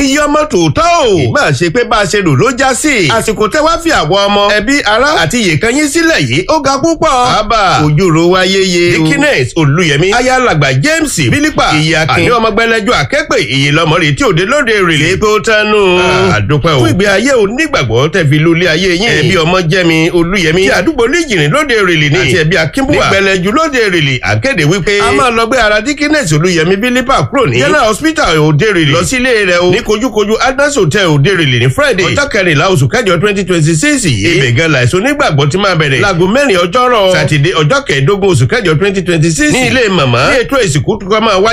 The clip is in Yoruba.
iye ọmọ tòótọ́ o ìgbà ṣe pé bá a ṣe rò ló já sí àsìkò tẹ́ wá fi àwọn ọmọ ẹbí ará àti ìyèkan yín sílẹ̀ yìí ó ga púpọ̀ àbá ojúro wa yeye dikines olùyẹmí ayálàgbà james bílípà ìyàkín àní ọmọ gbẹlẹjọ akẹ́pẹ́ ìyè lọmọ rè tí òde lóde rèlè pé ó tánu àdúpẹ́ o fún ìgbé ayé onígbàgbọ́ tẹ́ fi lulẹ̀ ayé yín ẹbí ọmọ jẹ́mi olùyẹmí tí àdúgbò níjìnrín lóde rèlè ní àti ẹbí akínbùwà nígbẹlẹjù lóde rèlè àkéde wípé a máa lọ gbé ara dikines olùyẹmí bílípà kúrò ní general hospital òde rèlè lọ sílé rẹ̀ o ní kojúkojú adnas hotel òde rèlè ní friday ọjọ́ kẹrìnlá oṣù kẹjọ twenty twenty six yìí ibẹ̀ gan láìsọ onígbàgbọ́ ti máa bẹ̀rẹ̀ láago mẹ́rin ọjọ́rọ̀ sátidé ọjọ́ kẹẹ̀ẹ́dógún oṣù kẹjọ twenty twenty six ní ilé màmá ní ètò ìsìnkú tó kọ́ máa wáyé